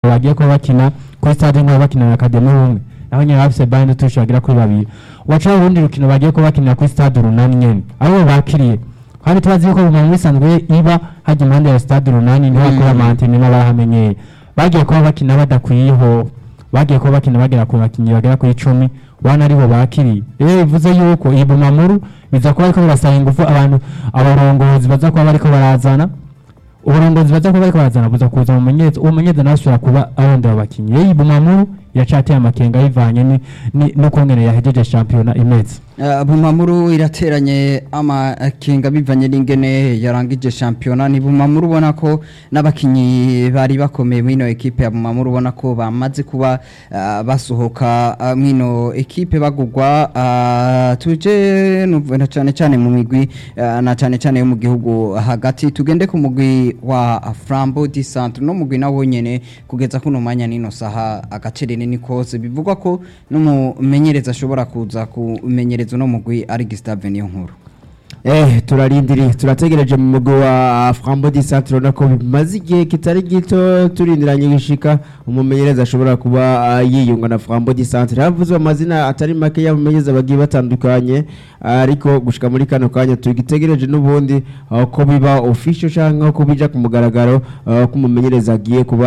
bagiye kuba bakina kuri stade nk'aho bakina na Academy umwe naho nyine bafise bande tushi bagera kuri babiri wacaho urundi rukino bagiye kuba bakinira kuri stade urunani nyene abo bakiriye kandi tubazi yuko mu muntu bisanzwe iba hajya impande ya stade urunani niho bakora amantene n'abahamenyeye bagiye kuba bakina badakwiyeho bagiye kuba bakina bagera ku bakinnyi bagera kuri icumi wana aribo bakiriye rero bivuze yuko iyi bumamuru biza kuba ariko birasaba ingufu abantu abarongozi baza kuba bariko barazana uburongozi baza kuba bariko barazana buza kuza mu mumenyereza uwo mumenyereza nawe ashobora kuba arondera abakinnyi rero iyi bumamuru iracateye amakenga bivanye ni- ni- n'ukungene yahejeje shampiyona imeze Uh, Bumamuru irateranye amakenga bivanye n'ingene yarangije shampiyona ni Bumamuru ubona ko n'abakinyi bari bakomeye mwino ekipe ya Bumamuru ubona ko bamaze kuba uh, basohoka uh, mwino ekipe bagugwa uh, tuje nuv- na cyane cyane mu migwi uh, na cyane cyane yo mu gihugu hagati tugende ku mugwi wa Flambeau du Centre no mugwi nawo nyene kugeza kuno mwanya nino saha agacerere ni kose bivugwa ko n'umumenyereza ashobora kuza kumenyereza uno mugwi ari Gustave niyo nkuru Eh, turarindiriye turategereje mu mugwi wa Frambo di Centre urabona ko bimaze igihe kitari gito turindiranye gishika umumenyereza ashobora kuba ah, yiyunga na Frambo di Centre havuzwe amazina atari make y'abamenyereza bagiye batandukanye ariko gushika muri kano kanya tugitegereje n'ubundi ah, ko biba official canke ko bija ku mugaragaro ah, ko umumenyereza agiye kuba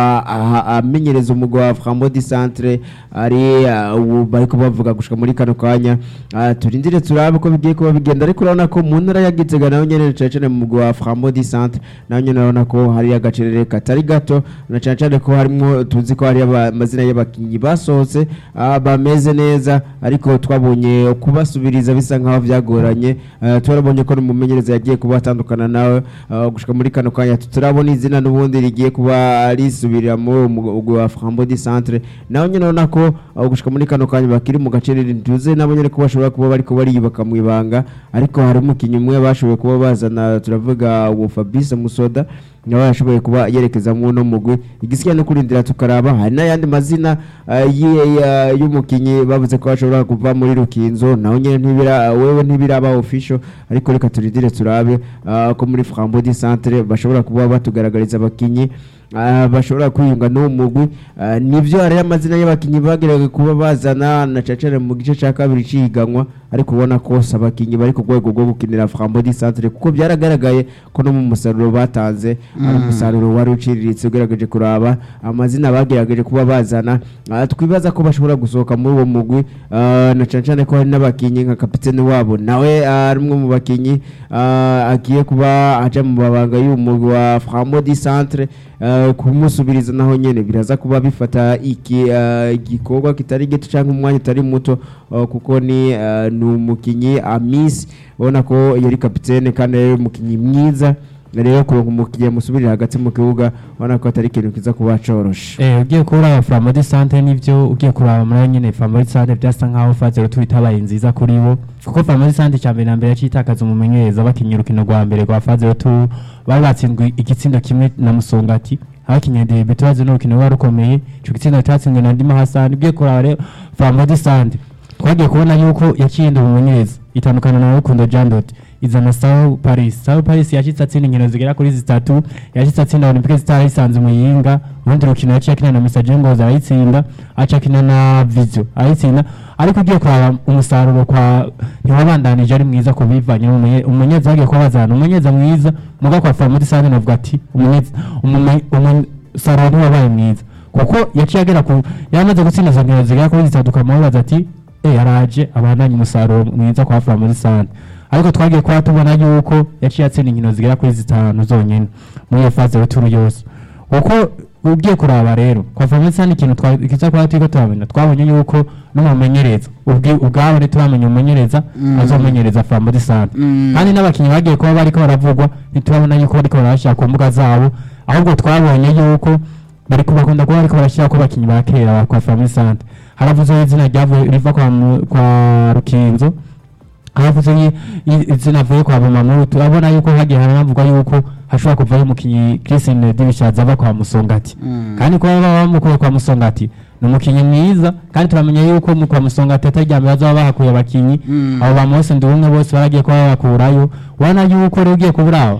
ah, amenyereza umugwi wa Frambo di Centre ari ah, ubu bariko bavuga gushika muri kano kanya Ah, turindire turabe ko bigiye kuba bigenda ariko urabona ko mu ntara ya Gitega naho nyene cane cane mu mugwi wa Frambo di Centre naho nyene urabona ko hari agacerere katari gato na cane cane ko harimo tuzi ko hari aba- amazina y'abakinyi basohotse ah, bameze neza ariko twabonye kubasubiriza bisa nkaho vyagoranye Ah, turabonye ko n'umumenyereza yagiye kuba atandukana nawe ah, gushika muri kano kanya turabona izina n'ubundi rigiye kuba risubirira muri uwo mugwi wa Frambo di Centre naho nyene urabona ko ah, gushika muri kano kanya bakiri mu gacerere ntuze nabo nyene ko bashobora kuba bariko bariyubaka mu ibanga ariko hari umukinnyi umwe bashoboye kuba bazana turavuga uwo Fabrice Musoda nawe yashoboye kuba yerekeza mu no mugwi igisigaye no kurindira tukaraba hari n'ayandi mazina ah, yi- ya- y'umukinnyi bavuze ko bashobora kuva muri Rukinzo naho nyene ntibira wewe ntibiraba official ariko reka turindire turabe ah, ko muri Frambo di Centre bashobora kuba batugaragariza abakinyi ah, bashobora kwiyunga n'uwo mugwi Ah, nivyo hari amazina y'abakinyi bagerageje kuba bazana na cacere mu gice ca kabiri ciganwa ariko ubona ko si abakinyi bari ku rwego rwo gukinira Frambo di Centre kuko byaragaragaye ko no mu musaruro batanze ari umusaruro wari uciriritse ugerageje kuraba amazina bagerageje kuba bazana Ah, twibaza ko bashobora gusohoka muri uwo mugwi ah, na cane cane ko hari n'abakinyi nka kapitene wabo nawe ah, ari umwe mu bakinyi ah, agiye kuba aja mu mabanga y'uwo mugwi wa Frambo di Centre ah, kumusubiriza naho nyene biraza kuba bifata iki ah, igikorwa kitari gito cyangwa umwanya utari muto ah, kuko ni ah, ni umukinyi Amis ubona ko yari kapitene kandi yari umukinyi mwiza rero kuronka umukinyi musubirira hagati mu kibuga ubona ko atari ikintu kiza kuba coroshe Eh, ugiye kuraba Flambeau du Centre nivyo ugiye kuraba muri nyene Flambeau du Centre byasa nkaho Fazero twitabaye nziza kuri bo kuko Flambeau du Centre cyambere na mbere yacitakaza umumenyereza bakinnye urukino rwa mbere rwa Fazero tu bari batsindwe igitsindo kimwe na Musongati abakinnye debut bazi n'urukino rwari rukomeye ico gitsindo cyatsinzwe na Ndima Hassan ugiye kuraba rero Flambeau du Centre twagiye kubona yuko yaciye umumenyereza itandukana na Rukundo Jean Dot izana Sao Paris Sao Paris yashitse atsinda inkino zigera kuri zitatu yashitse atsinda Olympique Star isanze muyinga urundi rukino yaciye akina na Messager Ngozi arayitsinda aca akina na Vizio arayitsinda ariko ugiye kuraba umusaruro kwa ntiwabandanije ari mwiza ku bivanye n'umunye- umumenyereza bagiye kuba bazana umumenyereza mwiza muga kwa Famudi Sane navuga ati umumenyereza umume- umusaruro ntiwabaye mwiza kuko yaciye agera ku yamaze gutsinda izo nkino zigera kuri zitatu ukamubaza ati eh yaraje abandanye umusaruro mwiza kwa Famudi Sane ariko twagiye kuba tubona yuko yaciye atsinda inkino zigera kuri zitanu zonyine muri iyo faze y'uturu yose kuko ugiye kuraba rero kwa Famisa ni ikintu twa- kiza kuba turiko turamenya twabonye yuko n'umumenyereza ubwi- ubwabo ntituramenya umumenyereza Mm. azomenyereza Flambo de Sante Mm. kandi n'abakinnyi bagiye kuba bariko baravugwa ntitubabona yuko bariko barabashira ku mbuga zabo ahubwo twabonye yuko bariko bakunda kuba bariko barashira ko abakinnyi ba kera kwa Flambo de Sante haravuzeho izina ryavuye riva kwa, Mu- kwa Rukinzo haravuze i- i- izina avuye kwa Bumamuru turabona yuko hagiye haravugwa yuko hashobora kuvayo umukinnyi Christine Dibishaza ava kwa Musongati Mm. kandi kuba baba bamukuye kwa Musongati ni umukinnyi mwiza kandi turamenya yuko mu kwa Musongati ataryamye bazaba bahakuye abakinnyi Mm. abo ba Mose Ndubumwe bose baragiye kuba babakurayo ubona yuko rero ugiye kuburaho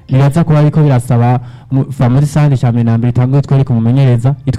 biraza kuba ariko birasaba mu- Famodi Sante cya mbere na mbere itanguye twereke umumenyereza